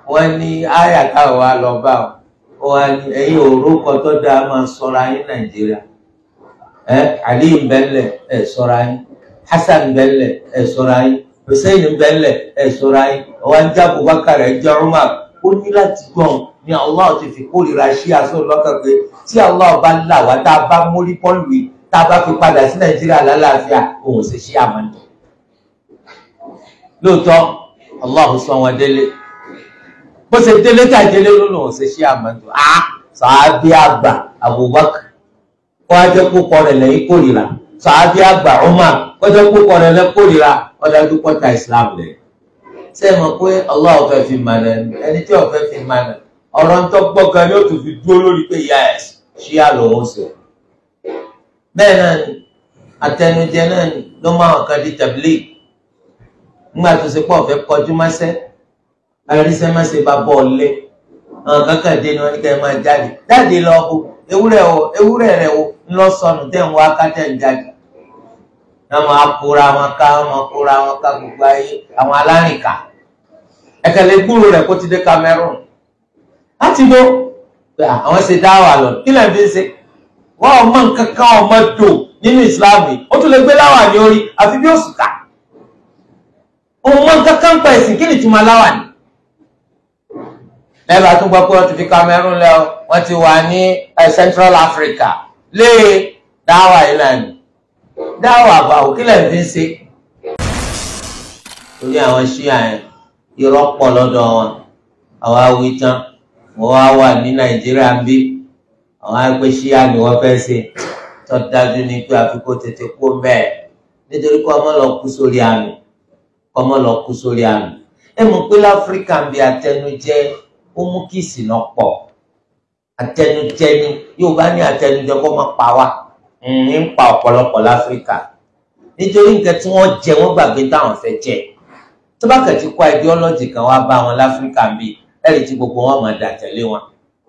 wọ́n ní àyà táwọn wa lọ bá ọ wọ́n ní ẹ̀yin òrókọ tó dáa máa sọra yín nàìjíríà ẹ ali bẹ́lẹ̀ ẹ sọra yín hasan bẹ́lẹ̀ ẹ sọra yín hussein bẹ́lẹ̀ ẹ sọra yín wọ́n jẹ́ abubakar ẹ jẹ́ umar ó ní láti gbọ́n ní allah ti fi kórìíra ṣí aṣọ lọ́kàn pé tí allah bá là wá tá a bá mórí pọ́ọ̀lù yìí tá a bá fi padà sí nàìjíríà lálàáfíà òun sì ṣí àmọ́tò lóòótọ́ allah sọ wọn délé bó ṣe délé ká délé ló lòun ṣe ṣí àmọ́tò á sàábí àgbà abubakar kó a jẹ́ kókọ rẹ̀ lẹ́yìn kórìíra sàábí àgbà umar kó jẹ́ kókọ rẹ̀ lẹ́yìn kórìíra ọ̀dájú pọ́tà islam lẹ̀ ṣé ẹ mọ̀ pé allah ọ̀fẹ́ fi mànà ẹni tí ọ̀fẹ́ fi mànà ọ̀rọ̀ ń tọ́ gbọ́ gan ni ó tún fi dúró lórí pé yes ṣíà lòun ṣe bẹ́ẹ̀ náà ni àtẹnujẹ náà ni ló máa hàn kan di tabligh nígbà tó ṣe pọ̀ fẹ́ kọjú mọ́sẹ́ àríṣẹ́ mọ́sẹ́ bá bọ́ ọ lé àwọn kankan dé ni wọ́n ní ká ẹ máa jáde jáde lọ bó ewúrẹ́ o ewúrẹ́ rẹ o ńlọ sọnù tẹ̀ ń wá ká tẹ̀ ń jáde wọ́n máa kóra wọn ká wọ́n máa kóra wọn ká gbogbo ayé àwọn alárìnká ẹ̀kẹ́lẹ́ gbúrò rẹ̀ kó ti dé Cameroon láti bó àwọn ṣe dá wà lọ kí lẹ́yìn fi ń ṣe wọ́n ọmọ nǹkan kan ọmọ dò nínú Islam yìí ó tún lè gbé láwà ní orí àfi bí òṣù ká ọmọ nǹkan kan pa ẹ̀sìn kí ni ìtumọ̀ láwà ní. lẹ́bàá tún gbọ́ pé wọ́n ti fi Cameroon lẹ́ ọ wọ́n ti wà ní Central Africa lé dáwà ìlànà dáwà àbàwò kí lẹ́yìn fi ń ṣe. torí àwọn ṣíà yẹn irọ́ pọ̀ lọ́dọ̀ wọn àwa wí tán wọ́n wá wà ní Nàìjíríà ń bí àwọn àgbẹ̀ ṣíà ni wọ́n fẹ́ ṣe tó dájú ní pé àfikún tètè kú bẹ́ẹ̀ nítorí kọ́ ọmọ lọ kú sórí àmì kọ́ ọmọ lọ kú sórí àmì ẹ mọ̀ pé láfíríkà ń bí àtẹnujẹ ó mú kí ìsìnà pọ̀ àtẹnujẹ ni yóò bá ní àtẹnujẹ kó má pa wá ń pa ọ̀pọ̀lọpọ̀ láfíríkà nítorí nǹkan tí wọ́n jẹ wọ́n gbàgbé táwọn fẹ́ jẹ tó bá kẹ̀ ti kó ideology kan wá bá wọn láfíríkà ń bí ẹ̀rí tí gbogbo wọn máa dà tẹ̀lé wọn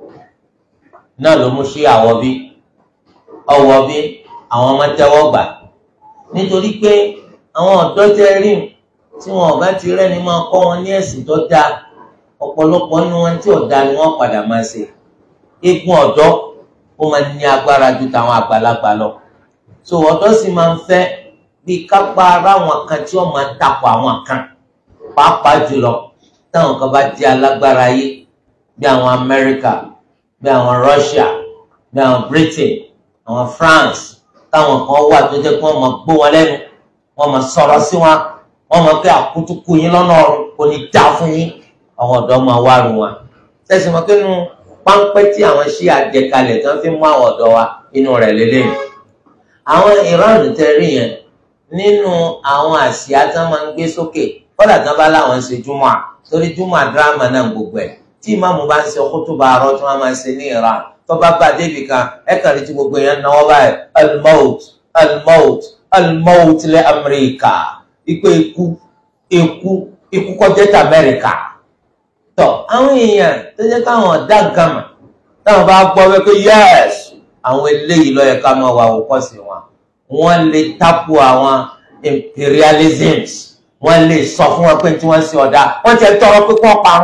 náà ló mú sí àwọ̀ bí ọwọ́ bí àwọn ọmọ tẹ́wọ́ gbà nítorí pé àwọn ọ̀dọ́ tẹ́ rí tí wọn ò bá ti rẹ́ni máa kọ́ wọn ní ẹ̀sìn tó dáa ọ̀pọ̀lọpọ̀ nínú wọn tí ọ̀dà ni wọ́n padà máa ṣe eégún ọ̀dọ́ ó máa ní agbára ju tàwọn àgbàlagbà lọ so ọ̀dọ́ sì máa ń fẹ́ bí kápá ara àwọn kan tí wọ́n máa takò àwọn kan pàápàá jùlọ táwọn kan bá di alágbára yé bí àwọn Amẹ́ríkà bí àwọn Russia bí àwọn Britain àwọn France táwọn kan wà tó jẹ́ pé wọ́n máa gbó wọn lẹ́nu wọ́n máa sọ̀rọ̀ sí wọn wọ́n máa pé àkútúkú yín lọ́nà ọ̀run kò ní dá fún yín àwọn ọ̀dọ́ máa wá ru wọn. tẹ̀sí mọ́ pé nínú páńpẹ́ tí àwọn ṣí àjẹkalẹ̀ tí wọ́n fi mú àwọn ọ̀dọ́ wa inú rẹ̀ lélẹ́yìn. àwọn Iran tẹ rí yẹn nínú àwọn àsíá tí wọ́n máa ń gbé sókè kọ́dà tí wọ́n bá láwọn ń ṣe júmọ̀ à torí júmọ̀ àdúrà náà gbogbo ẹ̀ tí ìmáàmù bá ń ṣe kútúbà àárọ̀ tí wọ́n máa ń ṣe ní Iran tó bá bá débi kan ẹ kàn rí tí gbogbo èèyàn náwó báyìí almout almout almout lẹ Amẹ́ríkà ikú ikú ikú ikú kọjá tí Amẹ́ríkà tọ àwọn èèyàn tó jẹ́ káwọn ọ̀dà gàmà táwọn bá gbọ́ wípé yẹ́s àwọn eléyìí ló yẹ ká máa wà òkọ́sí wọn wọ́n lè tápù àwọn imperialisms wọ́n lè sọ fún wọn pé tí wọ́n ṣe ọ̀dà wọ́n ti tọrọ pé kí wọ́n parun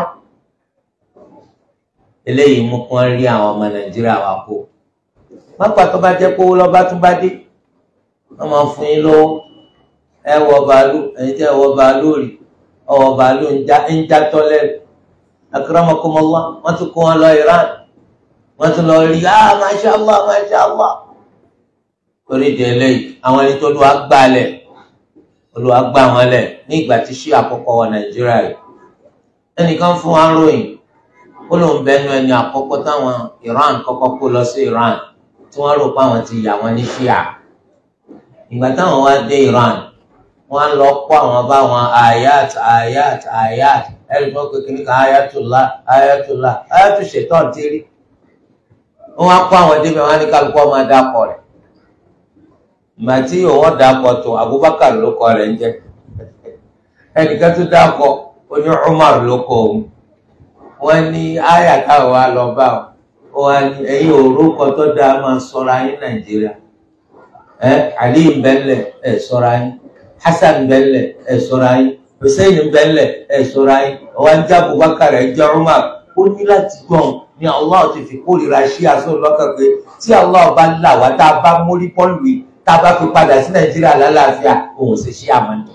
eléyìí mú kí wọ́n rí àwọn ọmọ nàìjíríà wa kó pápá tó bá jẹ́ kówó lọ́ba tún bá dé wọ́n máa fún yín lówó ẹ wọ bàálù ẹ̀yin tẹ́ ẹ wọ bàálù rí ọwọ́ bàálù ń já tọ́lẹ̀ akramakumullah wọ́n tún kó wọn lọ Iran wọ́n tún lọ rí ah masha allah masha allah torí di eléyìí àwọn ẹni tó lù wá gbálẹ̀ olùwà gbà wọn lẹ̀ ní ìgbà tí ṣí àkọ́kọ́ wọ nàìjíríà yìí ẹnìkan fún wa ròyìn ó lóun bẹnu ẹni àkọ́kọ́ táwọn Iran kọ́kọ́ kó lọ sí Iran tí wọ́n rò pé àwọn ti yà wọ́n ní ṣíà ìgbà táwọn wá dé Iran wọ́n lọ kó àwọn bá wọn ayat ayat ayat ẹni tó kékeré ní ká ayatollah ayatollah ayatu ṣetán ti rí wọ́n wá kó àwọn débẹ̀ wọ́n á ní kálukú ọmọ dákọ̀ rẹ̀ ìgbà tí òun dákọ̀ tó Abubakar ló kọ rẹ̀ ń jẹ́ ẹnìkan tó dákọ̀ oní Umar ló kọ òun wọ́n ní àyà káwọn wa lọ bá ọ wọ́n ní ẹ̀yin orúkọ tó dáa máa ṣọ́ra yín Nàìjíríà ẹ Ali bẹ́lẹ̀ ẹ ṣọ́ra yín Hasan bẹ́lẹ̀ ẹ ṣọ́ra yín Hussein bẹ́lẹ̀ ẹ ṣọ́ra yín ọwọ́ ń já Abubakar ẹ̀ jẹ́ Umar ó ní láti gbọ́n ní Allah ti fi kórìíra ṣí aṣọ lọ́kàn pé tí Allah bá là wá tá a bá mórí pọ́ọ̀lù yìí tá a bá fi padà sí Nàìjíríà lálàáfíà òun ṣe ṣí àmọ́ni.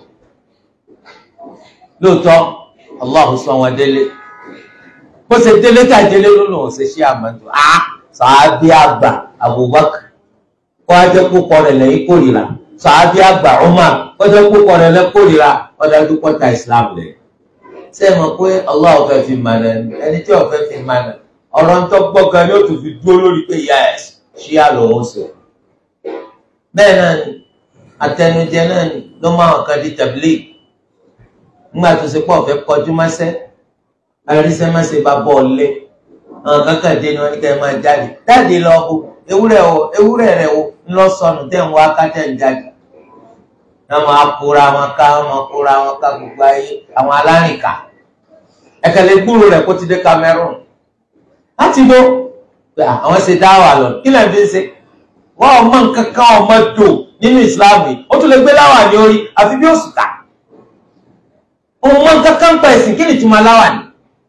lóòótọ́ Allah sọ wọn délé bó ṣe délé ká délé ló lòun ṣe ṣí àmọ́ni. a sàábí àgbà Abubakar kó a jẹ́ kókó rẹ̀ lẹ́yìn kórìíra sàábí àgbà Umar kó jẹ́ kókó rẹ̀ lẹ́yìn kórìíra ọ̀dájú pọ́tà Islam lẹ́yìn ṣé ẹ mọ̀ pé Allah fẹ́ fi mànà ẹni tí ó fẹ́ fi mànà ọ̀rọ̀ ń tọ́ gbọ́gàn ni ó tún fi dúró lórí pé yes ṣíà lòun sọ. bẹ́ẹ̀ náà ni àtẹnujẹ náà ni ló máa hàn kan di tabligh nígbà tó ṣe pọ̀ fẹ́ kọjú mọ́sẹ́ àríṣẹ́mọ́sẹ́ bá bọ́ ọ̀lẹ́ àwọn kankan dé ni wọ́n ní kẹ́ ẹ máa jáde jáde lọ bo ewúrẹ́ o ewúrẹ́ rẹ̀ o ńlọ sọnù tẹ̀ ń wá kátẹ́ ń jáde wọ́n máa kóra wọn ká wọ́n máa kóra wọn ká gbogbo ayé àwọn alárìnká ẹ̀kẹ́lẹ́ gbúrò rẹ̀ kó ti dé Cameroon láti bó àwọn ṣe dá wà lọ kí lẹ́yìn fi ń ṣe wọ́n ọmọ nǹkan kan ọmọ dò nínú ìsìláàmù yìí ó tún lè gbé láwà ní orí àfi bí oṣù ká ọmọ nǹkan kan pa ẹ̀sìn kí ni ìtumọ̀ láwà ní.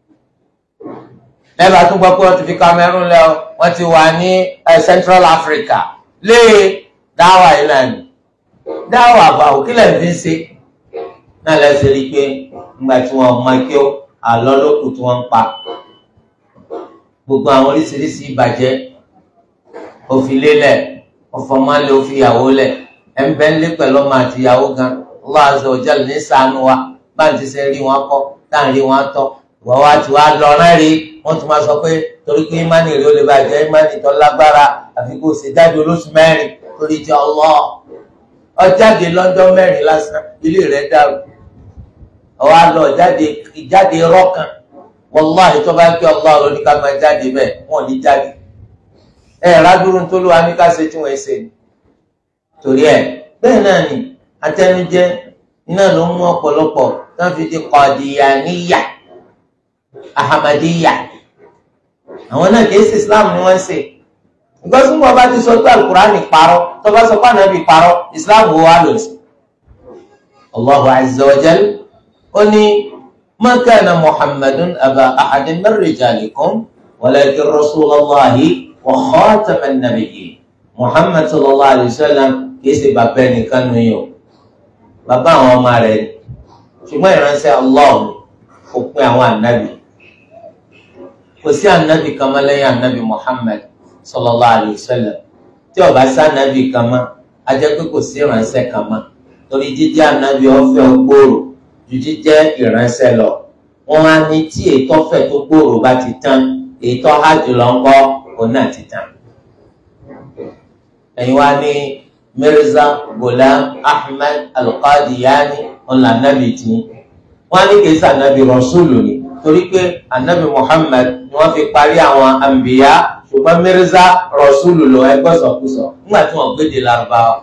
lẹ́bàá tún gbọ́ pé wọ́n ti fi Cameroon lọ wọ́n ti wà ní Central Africa lé dáwà yìí náà ni dáwà àbáwò kí lẹ́yìn fi ń ṣe náà lẹ́sẹ̀ rí i pé nígbà tí wọ́n mọ kí ó àlọ́ lókù tí wọ́n ń pa gbogbo àwọn oríṣiríṣi ìbàjẹ́ òfin lélẹ̀ ọ̀fọ̀mọ́lẹ̀ òfin ìyàwó lẹ̀ ẹ̀ńbẹ́ ńlẹ̀ pẹ̀lú ọmọ àti ìyàwó gan Allah azza wa jalla ní ṣàánú wa bá ń ti ṣe rí wọn kọ́ tá à ń rí wọn tọ́ ìwọ wa ti wá lọ rán rí wọ́n tún máa sọ pé torí pé ìmánì rí ó lè bàjẹ́ ìmánì tó lágbára àfi kó ṣe jáde olóṣù mẹ́rin torí ti Allah ọjáde lọ́jọ́ mẹ́rin lásán ilé rẹ̀ dàrú ọwọ́ àlọ́ jáde ìjáde rọ́kàn wàláhì tó bá gbé ọlá ọ̀rọ̀ ní ká máa jáde bẹ́ẹ̀ wọ́n ní jáde ẹ rádúró tó ló wá ní ká ṣe tí wọ́n ṣe ni torí ẹ bẹ́ẹ̀ náà ni atẹnujẹ iná ló mú ọ̀pọ̀lọpọ̀ tó ń fi di Qadiyaniyya Ahmadiyya àwọn náà kì í ṣe Islam ni wọ́n ń ṣe ìgbọ́sùn bọ́ bá ti sọ pé alukurani parọ́ tó bá sọ pé ànábì parọ́ Islam wo wá lò sí Allahu azza wa jal ó ní. ما كان محمد أبا أحد من رجالكم ولكن رسول الله وخاتم النبيين محمد صلى الله عليه وسلم kìí ṣe bàbá ẹnìkan nù yín o bàbá àwọn ọmọ rẹ̀ ni ṣùgbọ́n ìránṣẹ́ Allah kò pín àwọn ànábì kò sí ànábì kan mọ́ lẹ́yìn ànábì Muhammad sallallahu alayhi wa sallam tí ó bá sí ànábì kan mọ́ a jẹ́ pé kò sí ìránṣẹ́ kan mọ́ torí jíjẹ́ ànábì ọ̀fẹ́ gbòòrò ju jíjẹ́ ìránṣẹ́ lọ wọn á ní tí ètò ọ̀fẹ́ tó gbòòrò bá ti tán ètò hajj lọ ń kọ́ òun náà ti tán. ẹ̀yin wá ní Mirza Ghulam Ahmad Al-Qadiani ọ̀nà ànábì tí wọ́n á ní kì í sọ ànábì rọ̀ṣúlù ni torí pé ànábì Muhammad ni wọ́n fi parí àwọn àǹbìyá ṣùgbọ́n Mirza rọ̀ṣúlù lọ ẹgbẹ́ sọ̀kúsọ nígbà tí wọ́n gbé de Lárúbáwá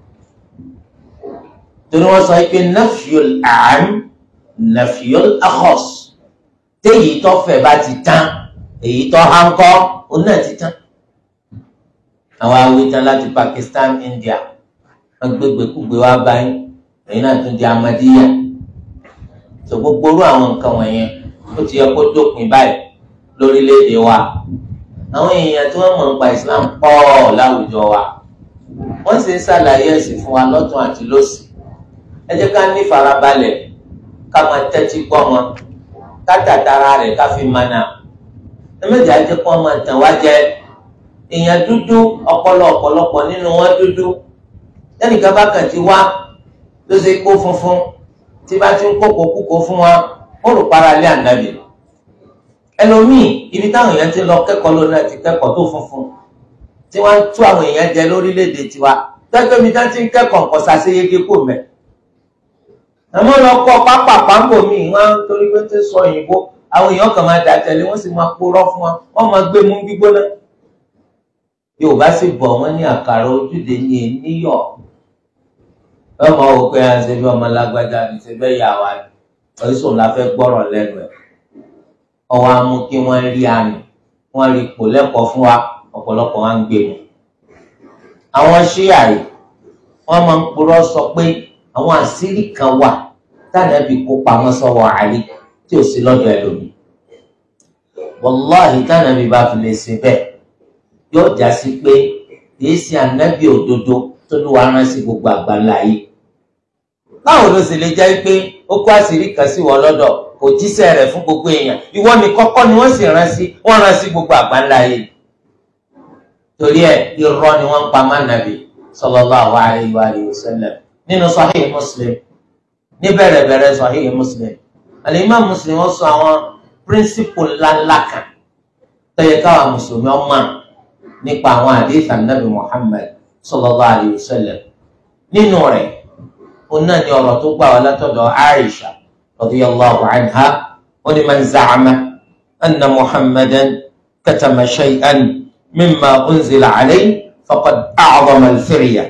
torí wọ́n sọ pé nafiyul am nafiyul akhos téyì tó fẹ́ bá ti tán èyí tó hánkọ́ òun náà ti tán àwọn awitan láti Pakistan India wọ́n gbégbé kúgbé wá báyìí èyí náà tún di Ahmadiyya tó gbogbo orú àwọn nǹkan wọ̀nyẹn ó ti yẹ kó dópin báyìí lórílẹ̀‐èdè wa àwọn èèyàn tí wọ́n mọ̀ nípa Islam pọ̀ láwùjọ wa wọ́n sì ń ṣàlàyé ẹ̀sìn fún wa lọ́tún àti lósì ẹ jẹ́ ká ní farabalẹ̀ ká máa tẹ́tí gbọ́ wọn ká tàtàrà rẹ̀ ká fi mana ẹ méjì á jẹ́ kó wọn máa tàn wá jẹ èèyàn dúdú ọpọlọ ọ̀pọ̀lọpọ̀ nínú wọn dúdú ẹnìkan bá kàn ti wá ló ṣe kó funfun tí bá ti ń kókó kúkó fún wa ó rò para lé ànábì ẹlòmíì ibi táwọn èèyàn ti lọ kẹ́kọ̀ọ́ lónìí àti kẹ́kọ̀ọ́ tó funfun tí wọ́n ń tú àwọn èèyàn jẹ lórílẹ̀‐èdè tiwa tẹ́gbẹ́ mi dá ti ń kẹ́kọ̀ọ́ nǹkan ṣàṣeyege kò mẹ́ àmọ́ lọ kọ́ pápá pàǹbò mi wọ́n torí pé tó sọ òyìnbó àwọn èèyàn kan máa dà tẹ̀lé wọ́n sì máa purọ́ fún wọn wọ́n máa gbé mú gbígbóná yorùbá sì bọ̀ wọ́n ní àkàrà ojúde ní níyọ̀ ọmọ wò pé à ń ṣe bí ọmọ lágbájá ní ṣe bẹ́ẹ̀ yà wá ní orísun la fẹ́ gbọ́rọ̀ lẹ́nu ẹ̀ ọwọ́ á mú kí wọ́n rí àmì wọ́n rí ipò lẹ́kọ̀ọ́ fún wa ọ̀pọ̀lọpọ̀ wa ń gbé mu. àwọn ṣíà yìí wọ́n máa ń purọ́ sọ pé àwọn àṣírí kan wà tánàbí kó pamọ́ sọ́wọ́ àlè tí ò sí lọ́dọ̀ ẹlòmíì wàláhì tánàbí bá fi lè ṣe bẹ́ẹ̀ yóò já sí pé kìí ṣe ànábì òdodo tó ló wà rán sí gbogbo àgbáńlá yìí báwo ló sì lè jẹ́ pé ó kó àṣírí kan sí wọn lọ́dọ̀ kò jíṣẹ́ rẹ̀ fún gbogbo èèyàn ìwọ ni kọ́kọ́ ni wọ́n sì rán sí wọ́n rán sí gbogbo àgbáńlá yìí torí ẹ̀ irọ́ ni wọ́n ń pa mánàbí sallallahu alayhi wa alihi wa sallam nínú sahih muslim ní bẹ̀rẹ̀ bẹ̀rẹ̀ sahih muslim al-imam muslim ó sọ àwọn píríncípù ńláńlá kan tó yẹ káwa mùsùlùmí ọmọ nípa àwọn àdéhùn ànábì muhammad sallallahu alayhi wa sallam nínú rẹ̀ ó náà ní ọ̀rọ̀ tó gbà wá látọ̀dọ̀ aisha radiyallahu anha ó ní man za'ama anna muhammadan katama shay'an mimma unzila alayhi faqad a'zama al-firya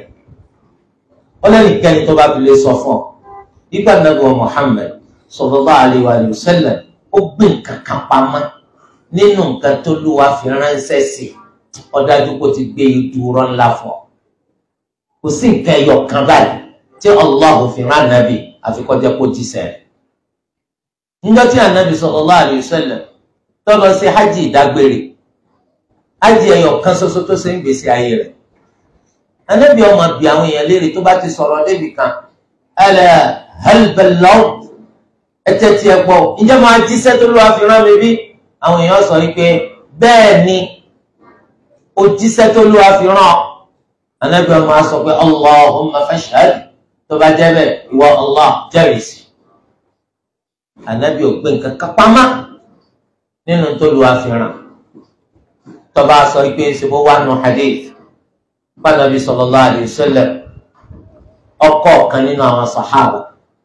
ó lẹ́nu kẹ́ni tó bá fi lè sọ fún ọ nígbà nàbọ̀ muhammad sallallahu alayhi wa sallam ó gbé nǹkan kan pamọ́ nínú nǹkan tó lúwa fi ránṣẹ́ sí ó dájú kó ti gbé ìdúró ńlá fún ọ kò sí nǹkan ẹyọ kan báyìí tí allah fi rán nàbì àfi kó jẹ́ kó jíṣẹ́ rẹ̀ níjọ́ tí ànábì sallallahu alayhi wa sallam tó lọ sí hajj ìdágbére hajj ẹyọ kan ṣoṣo tó ṣe ń gbèsè ayé rẹ̀ ànábì ọmọ bí àwọn èèyàn léèrè tó bá ti sọ̀rọ̀ débi kan ala hal ballagh ẹtẹ tí ẹ gbọ́ ǹjẹ́ máa jíṣẹ́ tó lọ́wọ́ fi rán mi bí àwọn èèyàn sọ wípé bẹ́ẹ̀ ni ó jíṣẹ́ tó lọ́wọ́ fi rán ànábì ọmọ á sọ pé allahumma fashhad tó bá jẹ́ bẹ́ẹ̀ ìwọ allah jẹ́rìsì ànábì ò gbé nǹkan kan pamọ́ nínú tó lọ́wọ́ fi rán tó bá sọ pé ṣubú wà nù hadith pàdánù sallallahu alayhi wa sallam ọkọ kan nínú àwọn sàhábà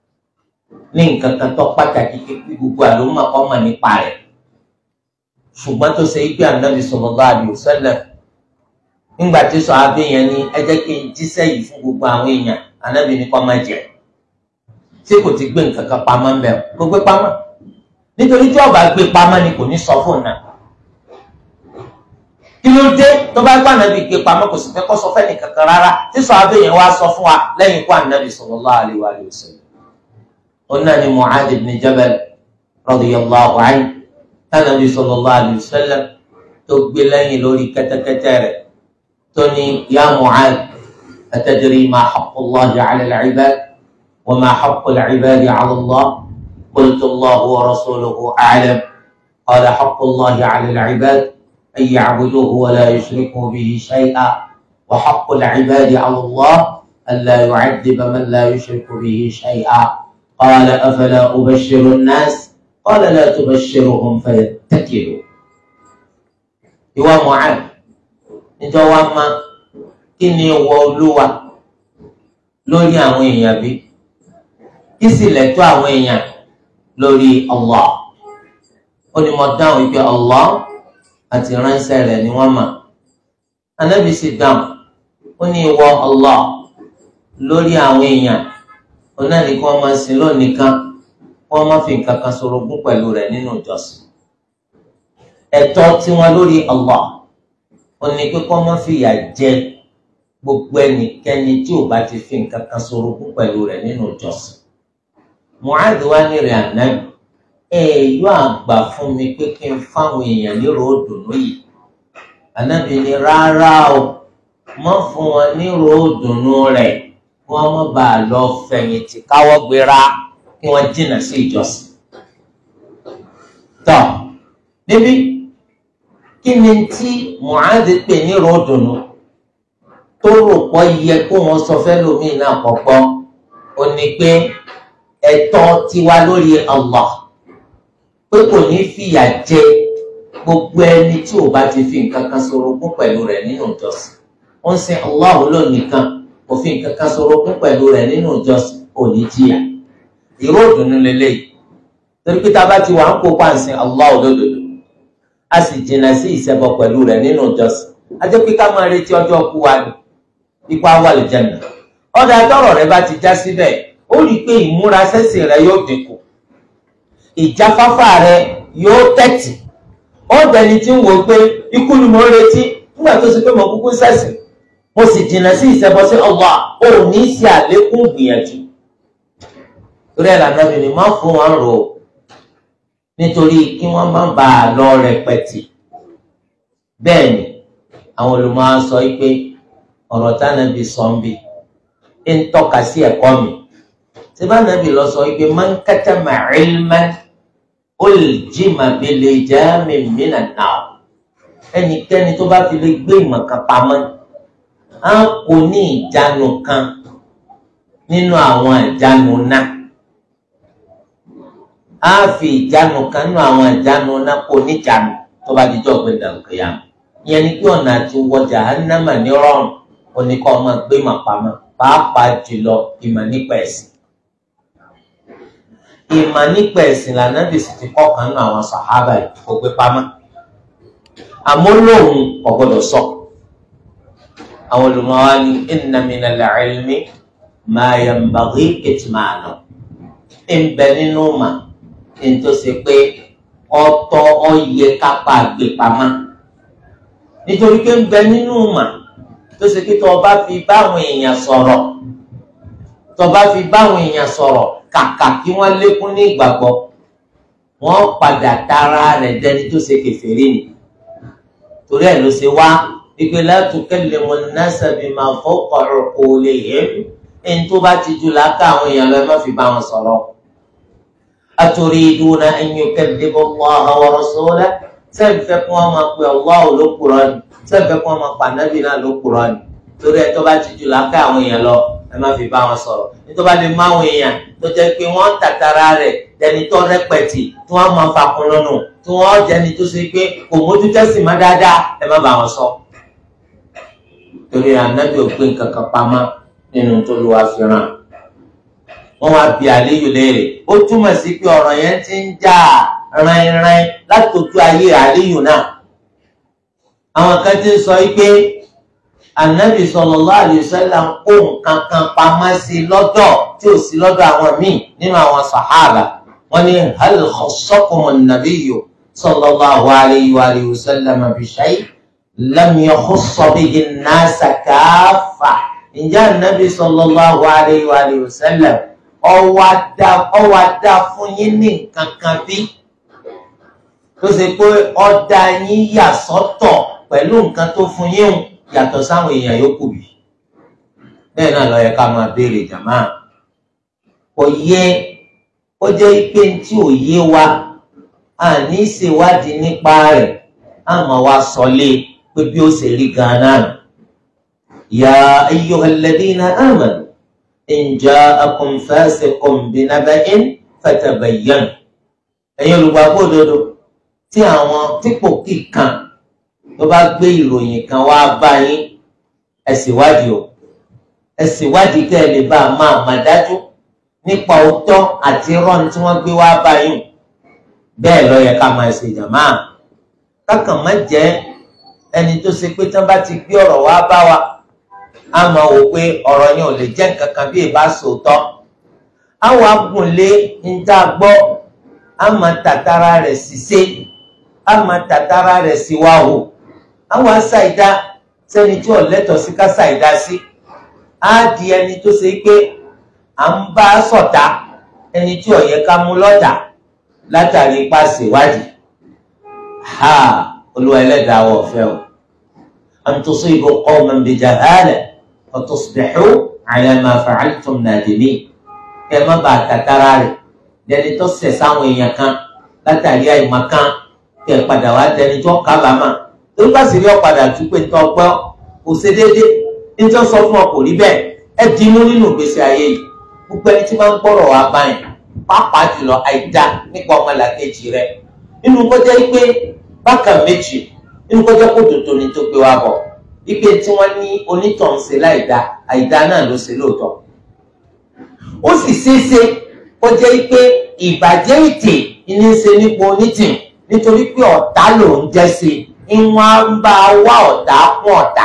ní nǹkan kan tó pàtàkì kékeré gbogbo àlòmọ ọmọ nípa rẹ̀ ṣùgbọ́n tó ṣe igbe ànábì sallallahu alaihi wasallam nígbà tí sọ abẹ yẹn ní ẹ jẹ́ kí n jíṣẹ́ yìí fún gbogbo àwọn èèyàn ànábì ní kó má jẹ tí kò ti gbé nǹkan kan pamọ́ mbẹ kó gbé pamọ́ nítorí tí ó bá gbé pamọ́ ni kò ní sọ fún náà kí ló dé tó bá gbà ànábì gbé pamọ́ kò sì fẹ́ kó sọ fẹ́ nìkan kan rárá tí sọ abẹ yẹn wá sọ fún wa lẹ́yìn ikú ànábì sallallahu alaihi wasallam. قلنا لمعاذ بن جبل رضي الله عنه النبي صلى الله عليه وسلم تقبلني لوري كتكتر تني يا معاذ أتدري ما حق الله على العباد وما حق العباد على الله قلت الله ورسوله أعلم قال حق الله على العباد أن يعبدوه ولا يشركوا به شيئا وحق العباد على الله ألا يعذب من لا يشرك به شيئا قال أفلا أبشر الناس قال لا تبشرهم فيتكلوا ìwọ Mu'adh níjọ́ wa ma kí ni ìwọ Olúwa lórí àwọn èèyàn bí kí sì lẹ́tọ́ àwọn èèyàn lórí Allah ó ní mo dáhùn wípé Allah àti ránṣẹ́ rẹ̀ ni wọ́n mà Ànábì sì dáhùn ó ní ìwọ Allah lórí àwọn èèyàn òun náà ní kí wọ́n máa sin lónìí kan wọ́n máa fi nǹkan kan ṣorogún pẹ̀lú rẹ̀ nínú ìjọsìn ẹ̀tọ́ tiwọn lórí Allah òun ní pé kí wọ́n máa fi ìyà jẹ gbogbo ẹnikẹ́ni tí ò bá ti fi nǹkan kan ṣorogún pẹ̀lú rẹ̀ nínú ìjọsìn Mu'adh wá ní rẹ̀ ànábì ẹ yóò àgbà fún mi pé kí n fáwọn èèyàn nírò òdùnnú yìí ànábì ní rárá o mọ́ fún wọn nírò òdùnnú rẹ̀ wọ́n mọ̀ bá a lọ fẹ̀yìntì káwọ́ gbéra kí wọ́n jìnnà sí ìjọsìn. tọ́ níbí kí ni tí Mu'adh pè ní ròdùnú tó rò pọ̀ yẹ kó wọn sọ fẹ́ lómi náà kọ̀kọ́ ó ní pé ẹ̀tọ́ tiwa lórí Allah pé kò ní fìyà jẹ gbogbo ẹni tí ò bá ti fi nǹkan kan ṣorogún pẹ̀lú rẹ̀ nínú ìjọsìn ó ń sin Allah lónìí òfin kankan sọ̀rọ̀ kún pẹ̀lú rẹ̀ nínú ìjọsìn òní jìyà ìró òdùnnú lélẹ́yìí torí pé tá a bá ti wà ń kópa ǹsìn Allah olódodo a sì jìnnà sí ìṣẹbọ pẹ̀lú rẹ̀ nínú ìjọsìn a jẹ́ pé ká máa retí ọjọ́ kú wa ní ipa wà lè jẹ̀nà ọ̀dà tọrọ rẹ bá ti já síbẹ̀ ó rí i pé ìmúra sẹ́sìn rẹ yóò dínkù ìjáfáfá rẹ yóò tẹ̀tì ó dẹni tí ń wò pé ikú ni mo ń retí nígbà tó ṣe pé mo kúkú sẹ́sìn mo sì jìnnà sí ìṣẹ́bọ sí Allah ò ní ṣe àlékún gbìyànjú torí ẹ̀ lànà mi ni má fún wọn rò nítorí kí wọ́n má bàa lọ rẹpẹtì bẹ́ẹ̀ ni àwọn olùmọ̀ á sọ pé ọ̀rọ̀ tánàbí sọ ń bì ń tọ́ka sí ẹ̀kọ́ mi tí bá nàbí lọ sọ pé man katama ilman uljima bil jami minan nar ẹnikẹ́ni tó bá fi lè gbé ìmọ̀ kan pamọ́ á kò ní ìjánu kan nínú àwọn ìjánu náà á fi ìjánu kan nínú àwọn ìjánu náà kò ní ìjánu tó bá dijọ́ pé dàgbéyà ìyẹn ni pé ọ̀nà àti wọ jahannama ní rọrùn oníkọ́ ọmọ gbé ìmọ̀ pamọ́ pàápàá jùlọ ìmọ̀ nípa ẹ̀sìn ìmọ̀ nípa ẹ̀sìn lànà bìsì ti kọ́ kan nínú àwọn sàhábà yìí kò gbé pamọ́ àmọ́ lóhùn kò gbọ́dọ̀ sọ àwọn olùmọ̀wá ní inna minal ilmi ma yanbaghi kitmanu ń bẹ nínú mà ń tó ṣe pé ọ̀tọ̀ ọyẹ kápá gbé pamọ́ nítorí pé ń bẹ nínú mà tó ṣe pé tó o bá fi báwọn èèyàn sọ̀rọ̀ tó o bá fi báwọn èèyàn sọ̀rọ̀ kàkà kí wọ́n lékún ní ìgbàgbọ́ wọ́n padà tara rẹ̀ dẹni tó ṣe kèfèrí ni torí ẹ̀ ló ṣe wá ìpè la tukallimu an-nasa bima fawqa uqulihim ẹni tó bá ti jù láká àwọn èèyàn lọ ẹ má fi bá wọn sọ̀rọ̀ aturiduna an yukaddibu Allaha wa rasulahu sẹ́ẹ̀fì fẹ́ kí wọ́n máa pe Allah ló kúrọ́ ni sẹ́ẹ̀fì fẹ́ kí wọ́n máa pa nábì náà ló kúrọ́ ni torí ẹ̀ tó bá ti jù láká àwọn èèyàn lọ ẹ má fi bá wọn sọ̀rọ̀ nítorí bá lè má àwọn èèyàn tó jẹ́ pé wọ́n tàtàrà rẹ̀ dẹni tó rẹpẹtì tí wọ́n máa fakun lọ́nà tí wọ́n jẹni tó ṣe pé kò mójú tẹ́sí má dáadáa ẹ má bá wọn sọ. torí ànábì ò gbé nǹkan kan pamọ́ nínú tó lù wá fi ràn. wọ́n wá bi àléyò léèrè ó túmọ̀ sí pé ọ̀rọ̀ yẹn ti ń jà rìnrìn látòjú ayé àléyò náà. àwọn kan ti ń sọ pé anabi sallallahu alaihi wasallam kó nǹkan kan pamọ́ sí lọ́dọ̀ tí ò sí lọ́dọ̀ àwọn míì nínú àwọn sàhábà wọ́n ní hal khassakum an-nabiyyu sallallahu alaihi wa alihi wasallam bi shay lam yakhussa bihi an-nasa kaffa ǹjẹ́ anabi sallallahu alaihi wa alihi wasallam ọwọ́ adá fún yín ní nǹkan kan bí tó ṣe pé ọ̀dà yín yà sọ́tọ̀ pẹ̀lú nǹkan tó fún yín hùn yàtọ̀ sáwọn èèyàn yòókù bí bẹ́ẹ̀ náà ló yẹ ká máa béèrè jàmá kò yẹ ó jẹ́ pé tí ò yé wa a ní ṣèwádìí nípa rẹ̀ a máa wá sọlé pé bí ó ṣe rí ganan ya ayyuhal ladina amanu in ja'akum fasiqun binaba'in fatabayyanu ẹ̀yin olùgbàgbọ́ òdodo tí àwọn típò kíkan tó bá gbé ìròyìn kan wá bá yín ẹ ṣèwádìí o ẹ ṣèwádìí kẹ́ ẹ lè bá a máa mà dájú nípa òótọ́ àti rọ́ọ̀nù tí wọ́n gbé wá bá yín bẹ́ẹ̀ ló yẹ ká máa ṣe jàmá kákan má jẹ́ ẹni tó ṣe pé tán bá ti gbé ọ̀rọ̀ wá bá wa á máa wò pé ọ̀rọ̀ yẹn ò lè jẹ́ nǹkan kan bí ìbá sòótọ́ àwọn agùnlé ń tá a gbọ́ á máa tàtàrà rẹ̀ ṣiṣẹ́ á máa tàtàrà rẹ̀ sí wa o àwọn aṣàìdá sẹ́ni tí ò lẹ́tọ̀ọ́ sí ká ṣàìdá sí á di ẹni tó ṣe pé à ń bá ṣọ̀tá ẹni tí ò yẹ ká mú lọ́tà látàrí ipá ṣèwádìí ha olúwa ẹlẹ́dàá wọ̀ fẹ́ o an tusibu qawman bi jahala fa tusbihu ala ma fa'altum nadimin kẹ má bàa tàtàrà rẹ̀ lẹni tó ṣẹ̀ sáwọn èèyàn kan látàrí àìmọ̀ kan kẹ padà wá dẹni tó kábàámà torí bá sì rí ọ̀padà tún pé tó gbọ́ kò ṣe déédé nítorí sọ fún ọ kò rí bẹ́ẹ̀ ẹ dìímú nínú ìgbésí ayé yìí gbogbo ẹni tí máa ń gbọ́rọ̀ wá báyìí pàápàá jùlọ àìdá nípa ọmọlàkejì rẹ nínú kọjá pé bákan méjì nínú kọjá kó dòdò ní tó gbé wá bọ̀ wípé tí wọ́n ní onítàn ṣe láìdá àìdá náà ló ṣe lóòótọ́ ó sì ṣeéṣe kọjá pé ìbàjẹ́ ìtì ní í ṣe nípa onítìn nítorí pé ọ̀tá ló ń jẹ́ sí i ìwọ̀n ń bá wá ọ̀tá fún ọ̀tá.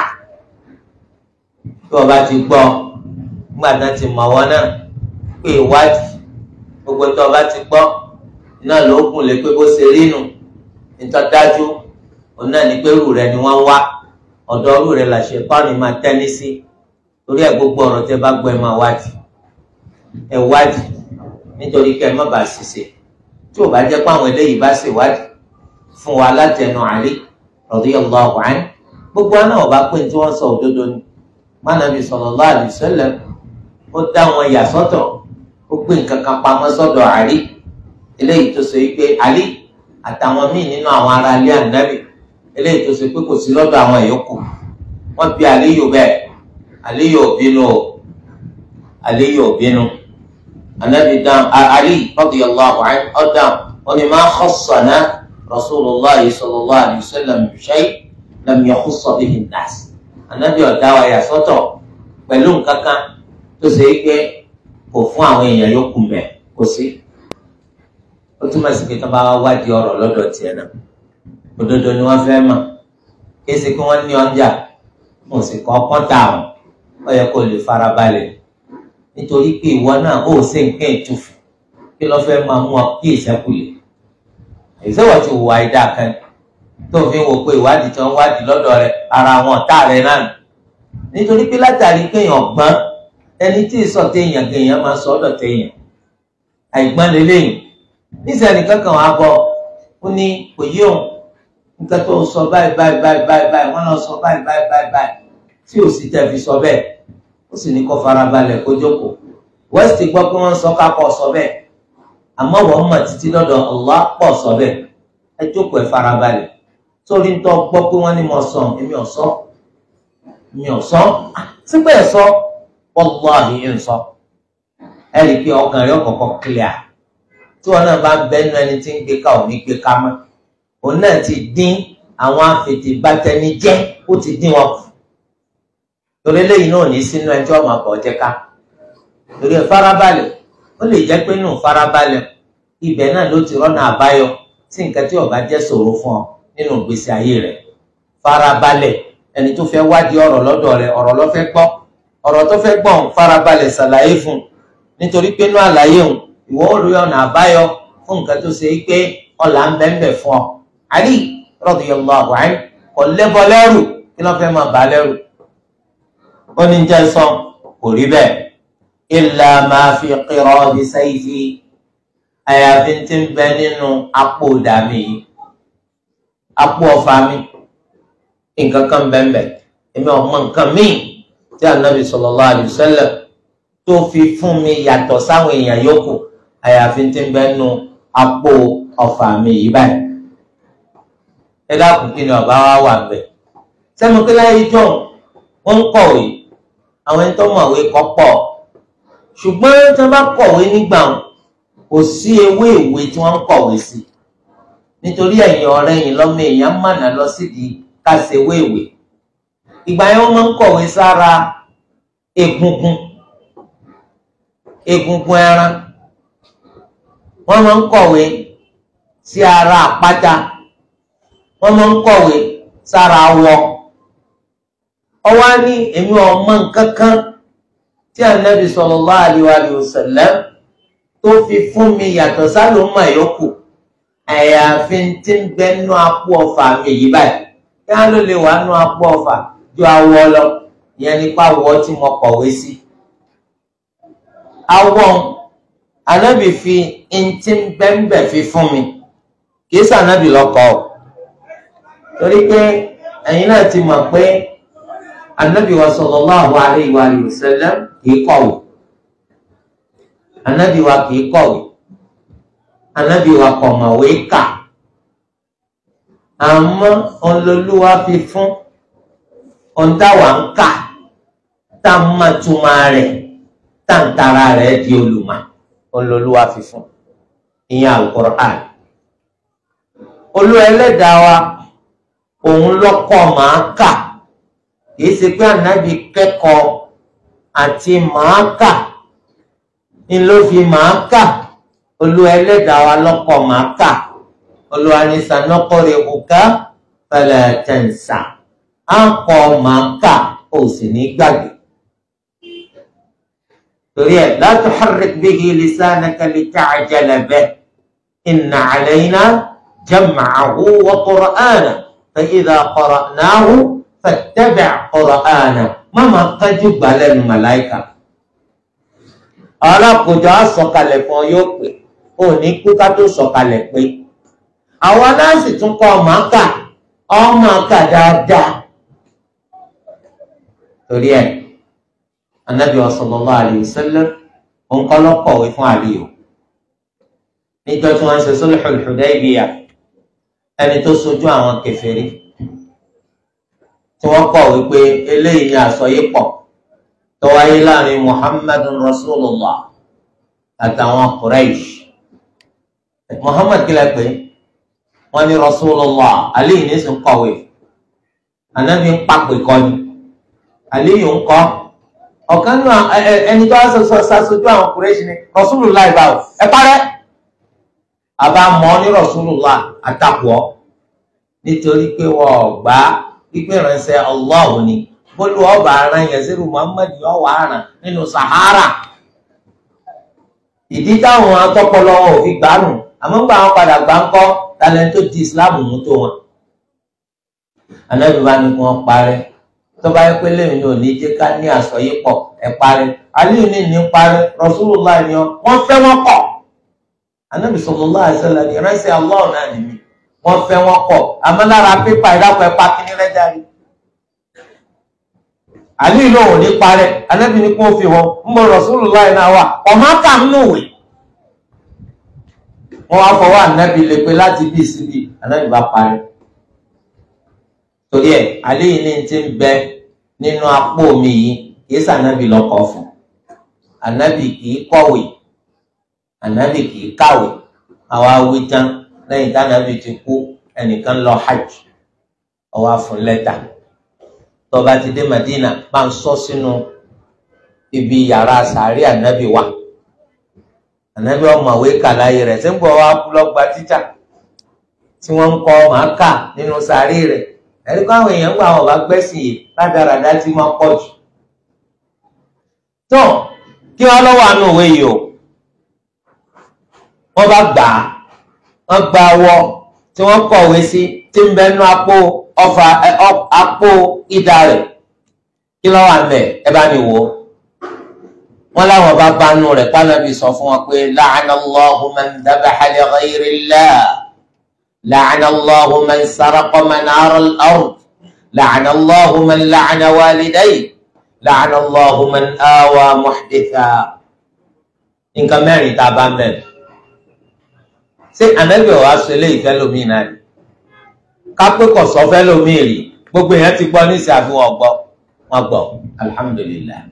tí wọ́n bá ti gbọ́ nígbà náà ti mọ̀ wọ́n náà pé ìwádìí gbogbo tí wọ́n bá ti gbọ́ náà ló gùn lé pé bó ṣe rí nù nítorí dájú òun náà ní pé rú rẹ ni wọ́n wá ọ̀dọ̀ rú rẹ làṣẹ pàánù máa tẹ́ni sí torí ẹ̀ gbogbo ọ̀rọ̀ tẹ́ bá gbọ́ ẹ máa wádìí ẹ wádìí nítorí kẹ́ ẹ má bàa ṣiṣẹ́ tí ò bá jẹ́ pé àwọn eléyìí bá ṣèwádìí fún wa látẹnu Ali radiyallahu anhu gbogbo àná ọba pé tí wọ́n sọ òdodo ni mánàbí sallallahu alaihi wasallam ó dá wọn yà sọ́tọ̀ ó gbé nǹkan kan pamọ́ sọ́dọ̀ Ali eléyìí tó sọ pé Ali àtàwọn míì nínú àwọn ará ilé ànábì eléyìí tó sọ pé kò sí lọ́dọ̀ àwọn ìyókù wọ́n bi Aliyu bẹ́ẹ̀ Aliyu ò bínú o Aliyu ò bínú anabi dáhùn Ali radiyallahu anhu ọ dáhùn wọn ni ma khassana rasulillah sallallahu alayhi wa sallam shay lam yakhussa bihi an-nas anabi ọ̀dá wa yà sọ́tọ̀ pẹ̀lú nǹkan kan tó ṣe é pé kò fún àwọn èèyàn yòókù mẹ́ kò sí ó túmọ̀ sí pé tó bá wá wádìí ọ̀rọ̀ lọ́dọ̀ tiẹ̀ náà òdodo ni wọ́n fẹ́ mọ̀ kí ẹ ṣe kí wọ́n ní ọjà mo sì kọ́ kọ́ńtà àwọn ó yẹ kó lè farabalẹ̀ nítorí pé ìwọ náà ó ṣe nǹkan ìtùfù kí ló fẹ́ máa mú ọ kí ìṣẹ́kùlẹ̀ ìṣẹ́wọ̀ ti wùwà ìdá kan tó fi ń wo pé ìwádìí tí wọ́n wádìí lọ́dọ̀ rẹ ara wọn ọ̀tá rẹ náà nítorí pé látàrí kéèyàn gbọ́n ẹni tí ìsọ téèyàn kéèyàn máa sọ ọ́dọ̀ téèyàn àìgbọ́n lélẹ́yìn níṣẹ́ nìkan kan wàá bọ̀ ó ní kò yí òun nǹkan tó sọ báyìí báyìí báyìí báyìí báyìí wọ́n lọ sọ báyìí báyìí báyìí báyìí tí ò sì tẹ̀ fi sọ bẹ́ẹ̀ ó sì ní kó farabalẹ̀ kó jókòó west gbọ́ pé wọ́n sọ ká pọ̀ sọ bẹ́ẹ̀ àmọ́ wọ́n mọ̀ títí lọ́dọ̀ Allah pọ̀ sọ bẹ́ẹ̀ ẹ jókòó ẹ farabalẹ̀ sórí ń tọ́ gbọ́ pé wọ́n ní mo sọ èmi ò sọ èmi ò sọ sípẹ́ ẹ̀ sọ wallahi ń sọ ẹ rí i pé ọkàn rẹ ọkọ̀ọ̀kọ̀ clear tí wọn náà bá ń bẹnu ẹni tí ń gbé ká ò ní gbé ká mọ́ òun náà ti dín àwọn afètèbátẹnijẹ́ ó ti dín wọn kù torí eléyìí náà ní sínú ẹjọ́ ọmọ àbọ̀ jẹ́ ká torí ẹ farabalẹ̀ ó lè jẹ́ pé nù farabalẹ̀ ibẹ̀ náà ló ti rọ́nà àbáyọ sí nǹkan tí ó bá jẹ́ ṣòro fún ọ nínú ìgbésí ayé rẹ̀ farabalẹ̀ ẹni tó fẹ́ wádìí ọ̀rọ̀ lọ́dọ̀ rẹ̀ ọ̀rọ̀ ló fẹ́ gbọ́ ọ̀rọ̀ tó fẹ́ gbọ́ òun farabalẹ̀ ṣàlàyé fún un nítorí pé inú àlàyé òun ìwọ ó rí ọ̀nà àbáyọ fún nǹkan tó ṣe pé ọ̀là ń bẹ́ẹ̀ fún ọ. Ali radiyallahu anhu kò lẹ́bọ lẹ́rù kí ló fẹ́ máa bà á lẹ́rù ó ní jẹ́ sọ kò rí bẹ́ẹ̀ illa ma fi qiradi sayfi àyàfi tí ń bẹ nínú apò dàmí yìí apò ọ̀fà mi nǹkan kan bẹ́ẹ̀ èmi ọmọ nǹkan míì tí anabi sallallahu alayhi wa sallam tó fi fún mi yàtọ̀ sáwọn èèyàn yòókù àyàfi tí ń bẹ nínú apò ọ̀fà mi yìí báyìí ẹ dákun kí ni ọba wa wà bẹ́ẹ̀ sẹ́mi kí láyé jọ̀ wọ́n ń kọ̀wé àwọn ẹni tó mọ̀wé kọ́ pọ̀ ṣùgbọ́n tí wọ́n bá kọ̀wé nígbà wọn kò sí ewé ìwé tí wọ́n ń kọ̀wé sí nítorí ẹ̀yìn ọ̀rẹ́ yìí lọ́mọ èèyàn mọ̀nà lọ sídìí kásẹ̀ ewé ìwé ìgbà yẹn wọ́n máa ń kọ̀wé sára egungun egungun ẹran wọ́n máa ń kọ̀wé sí ara àpáta wọ́n máa ń kọ̀wé sára awọ ọwọ́ ní èmi ọmọ nǹkan kan tí anabi sallallahu alaihi wa sallam tó fi fún mi yàtọ̀ sálòmọ yòókù àyàfi tí ń bẹ nú apò ọfà mi yìí báyìí kí wọn ló lè wà nú apò ọfà ju awọ lọ ìyẹn nípa awọ tí mo kọ̀wé sí. awọ anabi fi ntí bẹ́ńbẹ́ fi fún mi kì í sànàbì lọ́kọ̀ ọ́ torí pé ẹ̀yin náà ti mọ̀ pé anabi wa sallallahu alayhi wa sallam kìí kọ̀wé anabi wa kìí kọ̀wé anabi wa kọ̀mọ̀wé kà àmọ́ olólùwà fi fún ọ̀ntàwà ń kà tá a máa túmọ̀ rẹ̀ tá a ń tara rẹ̀ di olùmọ̀ olólùwà fi fún ìyẹn Al-Qur'an olú ẹlẹ́dàá wa òun lọ́kọ̀ máa kà kìí ṣe pé ànábì kẹ́kọ̀ọ́ àti màá kà ni ló fi màá kà olú ẹlẹ́dàá wa lọ́kọ̀ màá kà olúwa ní sanọ́kọ̀rẹ́ òkà fala tansa á kọ́ màá kà ó sì ní gbàgbé. torí ẹ̀ la tuharrik bihi lisanaka lita'jala bihi inna alayna jam'ahu wa qur'anahu fa idha qara'nahu fattabi' qur'ana má máa kájú gbà lẹ́nu màláìka alákòjọ àsọkalẹ̀ fún ọ yóò pè ò ní kú ká tó sọ̀kalẹ̀ pé àwọn aláǹsì tún kọ́ ọmọ kà ọmọ kà dáadáa torí ẹ̀ anabi sallallahu alayhi wa sallam òǹkọ́ lọ́kọ̀wé fún àlìyò níjọ́ tí wọ́n ń ṣe sulhul Hudaybiyah ẹni tó sojú àwọn kèfèrí tí wọ́n kọ̀ wípé eléyìí ni àsọyípọ̀ tó wáyé láàrin muhammadun rasulullah àtàwọn quraish muhammad kílẹ̀ pé wọ́n ní rasulullah aliyu ní sùn kọ̀wé anabi ń pàpè kọ́ni aliyu ń kọ́ ọ̀kan nínú ẹni tó wá ṣaṣojú àwọn quraish ni rasulullah ìbáwò ẹ parẹ́ àbá mọ́ ní rasulullah àtàkùọ́ nítorí pé wọ́n gbà á pípẹ́ ránṣẹ́ Allah ni bólú ọba ara yẹn sírù Muhammad ọwọ́ àràn nínú Sahara ìdí táwọn atọ́pọlọ wọn ò fi gbánù àmọ́ ń gbà wọn padà gbá ń kọ́ talẹ̀ tó di Islam mú tó wọn. Ànábì bá ní kí wọ́n parẹ́ tó bá yẹ pé lẹ́yìn ní òní jẹ́ ká ní àsọyípọ̀ ẹ̀ parẹ́ Aliyu ní ní parẹ́ Rasulullah ni wọ́n fẹ́ wọ́n kọ̀ Ànábì sallallahu alaihi wasallam ní ránṣẹ́ Allah náà nìyí wọ́n fẹ́ wọ́n kọ̀ àmọ́ lára pépà ìdápọ̀ ẹ̀pá kí ní rẹ́jà rí. àlú ìlú òun ní parẹ́ anábì ní kó fi wọn ń bọ̀ Rasulullah náà wà ọ̀má kà ń nùwé. wọ́n wá fọwọ́ ànábì lè pe láti bí síbi ànábì bá parẹ́. torí ẹ̀ àlú yìí ní ti ń bẹ nínú apó mi yìí kì í sànábì lọ́kọ̀ fún ànábì kì í kọ̀wé ànábì kì í kàwé àwa wí tán lẹ́yìn tánàbí ti kú ẹnìkan lọ hajj ó wá fún lẹ́tà tó bá ti dé Madina máa ń sọ sínú ibi yàrá sàárì ànábì wa ànábì ọmọwé kàláyé rẹ̀ tí ń bọ̀ wá kú lọ́gba títà tí wọ́n ń kọ́ màá kà nínú sàárì rẹ̀ ẹ̀rí kó àwọn èèyàn gbọ́ àwọn ọba gbẹ́sìn yìí ládàradà tí wọ́n pọ̀ jù tó kí wọ́n lọ́wọ́ àánú òwe yìí o wọ́n bá gbà á wọ́n gba awọ tí wọ́n kọ̀wé sí tí ń bẹ nú apó ọfà apó ìdá rẹ̀ kí ló wà ńbẹ̀ ẹ bá mi wò ó wọ́n láwọn bá bánú rẹ̀ pánábì sọ fún wọn pé la'ana Allahu man dhabaha li ghayri Allah la'ana Allahu man saraqa manara al-ard la'ana Allahu man la'ana walidayhi la'ana Allahu man awa muhditha nǹkan mẹ́rin tá a bá mẹ́rin ṣé ànábì ọ̀wá sọ eléyìí fẹ́ lómi náà rí kápẹ́ kọ̀ sọ fẹ́ lómi rí gbogbo èèyàn ti gbọ́ ní ìsàfihàn ọgbọ́ wọn gbọ́ alhamdulilayi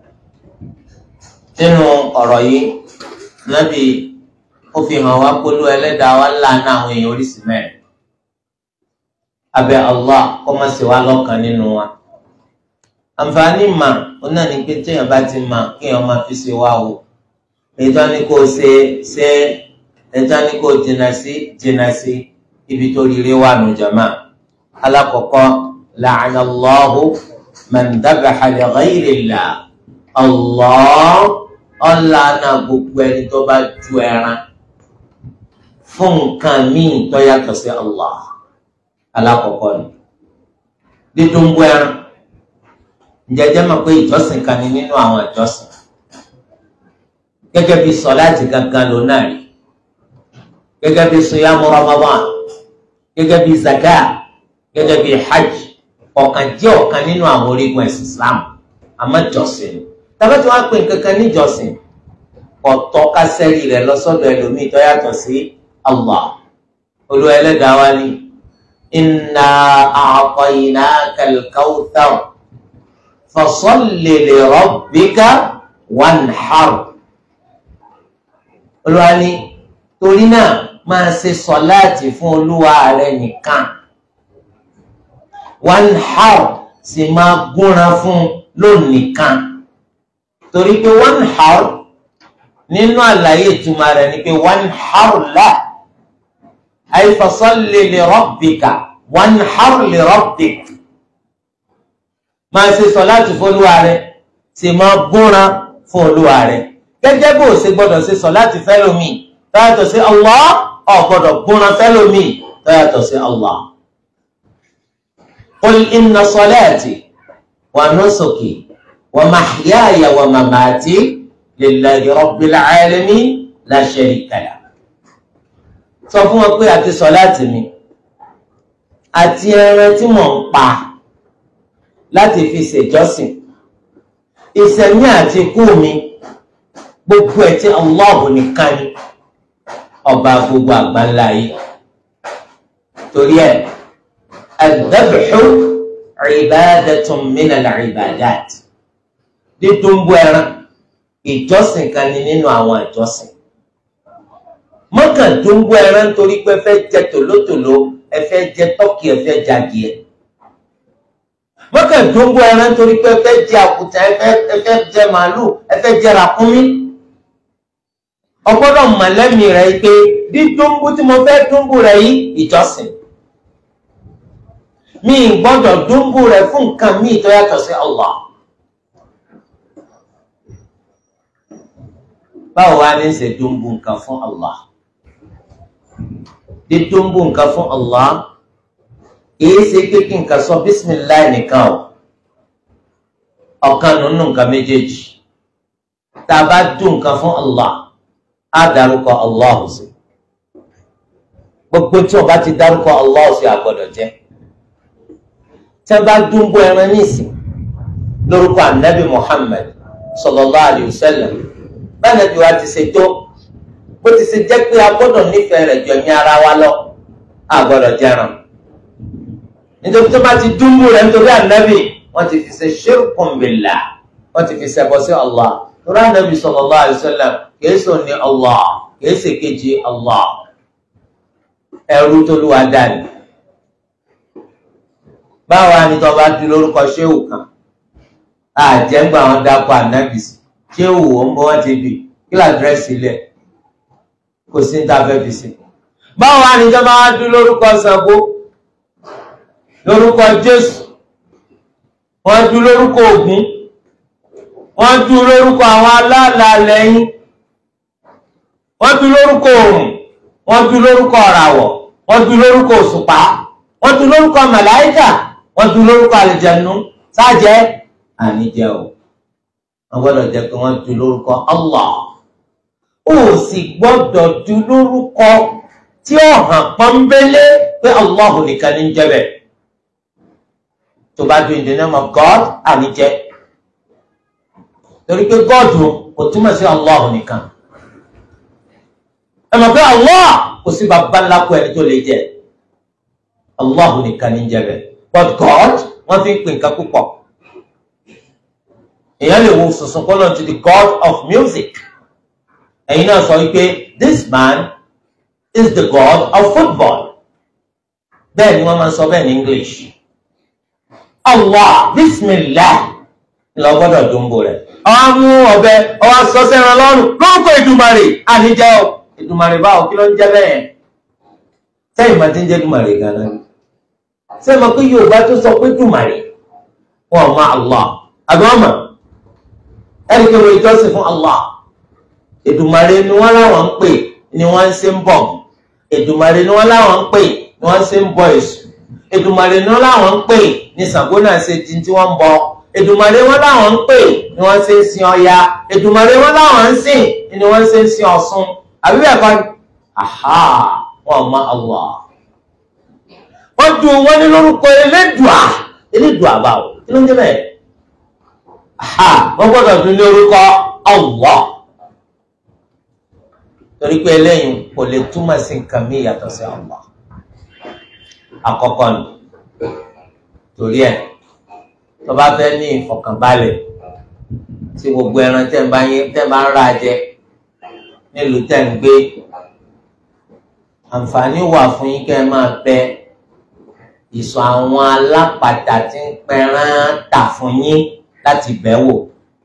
nínú ọ̀rọ̀ yìí nábì ó fi hàn wá polú ẹlẹ́dàá wa ńlá náà àwọn èèyàn oríṣi mẹ́rin abẹ́ Allah kọ́ máa ṣe wá lọ́kàn nínú wa àǹfààní mà ó náà ní pé téèyàn bá ti mà kéèyàn máa fi ṣe wá o èyí tó ní kó ṣe ṣe ẹja ní kó jìnnà sí jìnnà sí ibi tó rire wà nù jama alákọ̀ọ́kọ́ la'ana Allahu man dhabaha li ghayri Allah Allah ọ̀làna gbogbo ẹni tó bá ju ẹran fún nǹkan míì tó yàtọ̀ sí Allah alákọ̀ọ́kọ́ ni dídúnbó ẹran ǹjẹ́jẹ́ mọ̀ pé ìjọsìn kan ní nínú àwọn ìjọsìn gẹ́gẹ́ bí sọ̀láàtì gangan ló náà rí gẹ́gẹ́ bí siyamu ramadan gẹ́gẹ́ bí zaka gẹ́gẹ́ bí hajj ọ̀kan jẹ́ ọ̀kan nínú àwọn orígun ẹ̀sìn islam àmọ́ jọ̀sìn tàbí tí wọ́n pè kankan níjọsìn ọ̀tọ̀ kásẹ́rì rẹ̀ lọ́sọ̀dọ̀ ẹlòmíì tó yàtọ̀ sí allah olú ẹlẹ́dàá wa ni inna a'tainaka al-kawthar fasalli li rabbika wanhar olúwa ni torí náà máa ṣe sọláàtì fún olúwa rẹ nìkan wanhar sì máa gúnra fún lónìkan torí pé wanhar nínú àlàyé ìtumọ̀ rẹ̀ ni pé wanhar la ay fasalli li rabbika wanhar li rabbik máa ṣe sọláàtì fún olúwa rẹ sì máa gúnra fún olúwa rẹ gẹ́gẹ́ bó o ṣe gbọ́dọ̀ ṣe sọláàtì fẹ́lómi tọ́yàtọ̀ sí Allah ò gbọ́dọ̀ gúnra fẹ́lómi tọ́yàtọ̀ sí Allah. قل إن صلاتي ونسكي ومحياي ومماتي لله رب العالمين لا شريك له sọ fún wọn pé àti sọ̀láàtì mi àti ẹran tí mò ń pa láti fi ṣèjọ́sìn ìṣẹ̀mí àti ikú mi gbogbo ẹ̀ tí Allahu nìkan ni ọba gbogbo àgbáńlá yìí torí ẹ̀ ad-dabhu ibadatun min al-ibadat dídúnbó ẹran ìjọsìn kan ni nínú àwọn ìjọsìn mọ́kàn dúnbó ẹran torí pé ẹ fẹ́ jẹ tòlótòló ẹ fẹ́ jẹ tọ́kì ẹ fẹ́ jẹ adìẹ mọ́kàn dúnbó ẹran torí pé ẹ fẹ́ jẹ àkùtà ẹ fẹ́ jẹ màálù ẹ fẹ́ jẹ ràkúnmí ọgbọ́dọ̀ mọ̀lẹ́mì rẹ̀ pé dídúnbó tí mo fẹ́ dúnbó rẹ̀ yìí ìjọsìn mi gbọ́dọ̀ dúnbó rẹ̀ fún nǹkan míì tó yàtọ̀ sí Allah. báwo wá ní ṣe dúnbù nǹkan fún Allah dídúnbù nǹkan fún Allah kìí ṣe kékeré nǹkan sọ bísímìláì nìkan o ọ̀kan nínú nǹkan méjèèjì tá a bá dún nǹkan fún Allah á dárúkọ Allah sí gbogbo tí o bá ti dárúkọ Allah sí àgbọ́dọ̀ jẹ tí a bá dúnbù ẹran nísìn lórúkọ anabi Muhammad sallallahu alayhi wa sallam báyìí bí wa ti ṣe tó bó ti ṣe jẹ́ pé a gbọ́dọ̀ nífẹ̀ẹ́ rẹ̀ jọ ní ara wa lọ a gbọ́dọ̀ jẹran nítorí tó bá ti dúnbù rẹ̀ nítorí ànábì wọ́n ti fi ṣe ṣirkun billah wọ́n ti fi ṣẹbọ sí Allah torí ànábì sallallahu alaihi wasallam kìí sọ ní Allah kìí ṣe kejì Allah ẹrú tó lù wá dání báwa ni tó bá di lórúkọ ṣéwù kan àjẹgbà wọn dákọ ànábì sí ṣé òwò ń bọ́ wọ́n ti bì kí làdírẹ́sì ilẹ̀ kò sí ní tafẹ́ fi sí. báwo wá ní ìjọba wá dún lórúkọ Ṣàngó lórúkọ Jésù wọ́n dún lórúkọ Ògún wọ́n dún lórúkọ àwọn aláàlá lẹ́yìn wọ́n dún lórúkọ Òrùn wọ́n dún lórúkọ ọ̀ràwọ̀ wọ́n dún lórúkọ òṣùpá wọ́n dún lórúkọ màláíkà wọ́n dún lórúkọ àlìjẹ̀nu sáàjẹ́ àníjẹ́ o wọ́n gbọ́dọ̀ jẹ́ pé wọ́n du lórúkọ Allah ó sì gbọ́dọ̀ du lórúkọ tí ó hàn pọ́nbélé pé Allah nìkan ní jẹ́ bẹ́ẹ̀ tó bá du in the name of God àní jẹ́ torí pé God kò túmọ̀ sí Allah nìkan ẹ mọ̀ pé Allah kò sí bàbá ńlá kó ẹni tó lè jẹ́ Allah nìkan ní jẹ́ bẹ́ẹ̀ but God wọ́n fi ń pè nǹkan púpọ̀ èèyàn lè wo sùnsùn kọ́ lọ́n to the god of music ẹ̀yin náà sọ wípé this man is the god of football bẹ́ẹ̀ ni wọ́n máa ń sọ bẹ́ẹ̀ ní english allah bismillah lọ gbọ́dọ̀ dúnbò rẹ̀ ọwọ́ mú ọ̀bẹ ọwọ́ sọ sẹ́ran lọ́rùn lórúkọ ìdùmarè àníjẹ́ ọ ìdùmarè báwo kí ló ń jẹ́ bẹ́ẹ̀ sẹ́yìn máa ti ń jẹ́ dùmarè gan-an sẹ́yìn máa pé yorùbá tó sọ pé dùmarè wọn ò má allah àbí wọn mọ̀ ẹni pé wọ́n ìjọsìn fún Allah Èdùmàrè ni wọ́n láwọn ń pè ni wọ́n ń ṣe ń bọ̀ Èdùmàrè ni wọ́n láwọn ń pè ni wọ́n ń ṣe ń bọ Èṣù Èdùmàrè ni wọ́n láwọn ń pè ní Ṣàngó náà ṣe di tí wọ́n ń bọ Èdùmàrè wọ́n láwọn ń pè ni wọ́n ṣe ń sin Ọya Èdùmàrè wọ́n láwọn ń sìn ni wọ́n ṣe ń sin Ọ̀ṣun àbí bẹ́ẹ̀ kọ́ aha wọn mọ Allah wọ́n dùn wọ́n ní lórúkọ Elédùà Elédùà báwo kí ló ń jẹ́ bẹ́ẹ̀ ha wọ́n gbọ́dọ̀ tún ní orúkọ Allah torí pé eléyìí kò lè túmọ̀ sí nǹkan mí yàtọ̀ sí Allah àkọ́kọ́ ni torí ẹ̀ tó bá fẹ́ ní ìfọ̀kànbalẹ̀ tí gbogbo ẹran tẹ́ ń bá yín tẹ́ ń bá ń ra jẹ nílùú tẹ́ ń gbé àǹfààní wà fún yín kẹ́ ẹ máa bẹ ìsọ àwọn alápàtà tí ń pẹran tà fún yín láti bẹ̀ wò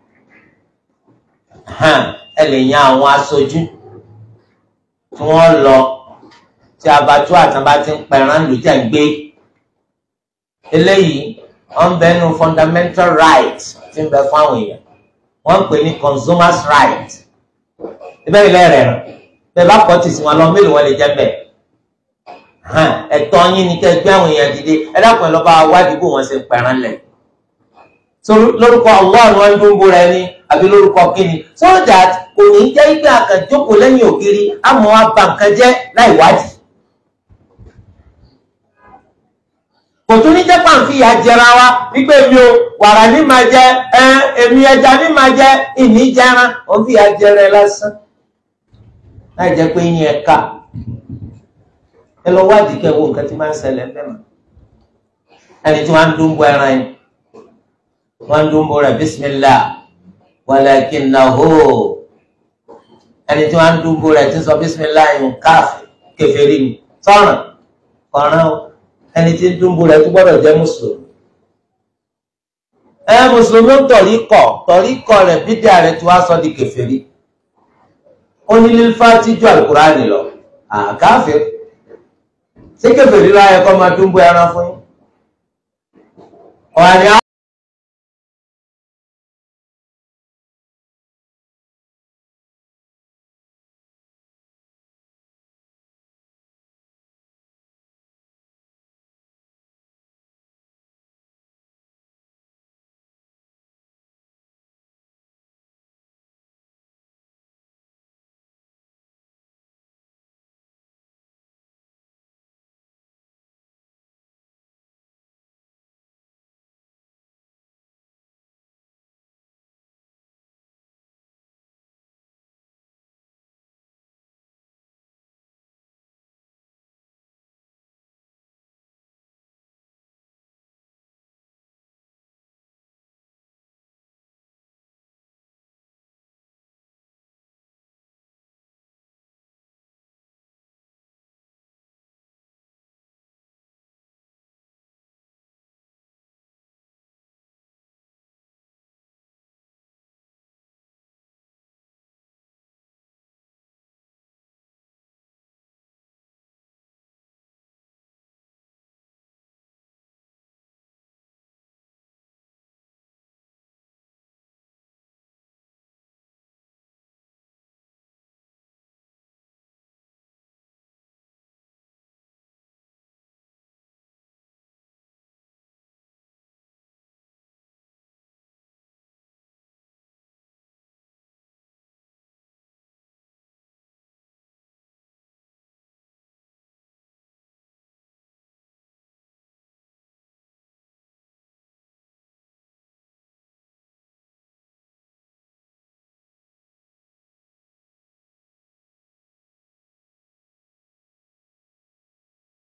ẹ lè yan àwọn aṣojú tí wọ́n lọ tí abatu àtàbá ti ń pẹran lù jẹ́ ń gbé eléyìí wọ́n ń bẹ nu fundamental right tí ń bẹ fún àwọn èèyàn wọ́n ń pè ní consumers right ibẹ̀ ilé rẹ̀ rẹ̀ bẹ́ẹ̀ bá kọ́ tì sí wọn lọ mélòó wọn lè jẹ́ bẹ́ẹ̀ ẹ̀tọ́ yín ni kẹ́ gbé àwọn èèyàn dìde ẹ dákun ẹ lọ bá wádìí bò wọ́n ṣe ń pẹran lẹ̀ so lórúkọ Allah ni wọ́n ń dún bóra ẹni àbí lórúkọ kíni so that kò ní jẹ́ pé àkànjókòó lẹ́yìn ògiri àmọ́ wa bà nǹkan jẹ́ láì wádìí kò tún ní jẹ́ pàǹfì ìyá jẹra wa wípé mi ò wàrà ní máa jẹ ẹ èmi ẹja ní máa jẹ ìní jẹran òun fi ìyá jẹrẹ lásán láì jẹ́ pé yín ẹ ká ẹ lọ wádìí kẹ́ wo nǹkan tí máa ń ṣẹlẹ̀ ń bẹ̀ mọ́ ẹni tí wọ́n á ń dún bọ ẹran yìí wọ́n ń dún bọ rẹ̀ bísímìlá walakinnahu ẹni tí wọ́n á ń dún bọ rẹ̀ tí ń sọ bísímìlá yìí káàfì kèfèrí ni sọ̀ràn ọ̀ràn o ẹni tí ń dún bọ rẹ̀ tó gbọ́dọ̀ jẹ́ mùsùlùmí ẹ mùsùlùmí ń tọ̀rí kọ̀ tọ̀rí kọ̀ rẹ̀ bídíà rẹ̀ tí wọ́n á sọ di kèfèrí ó ní lílfà tíjú àlùkùránì lọ àkáfẹ́ ṣé kèfèrí láyẹ kọ́ máa dún bọ ẹran fún yín ọ̀hánì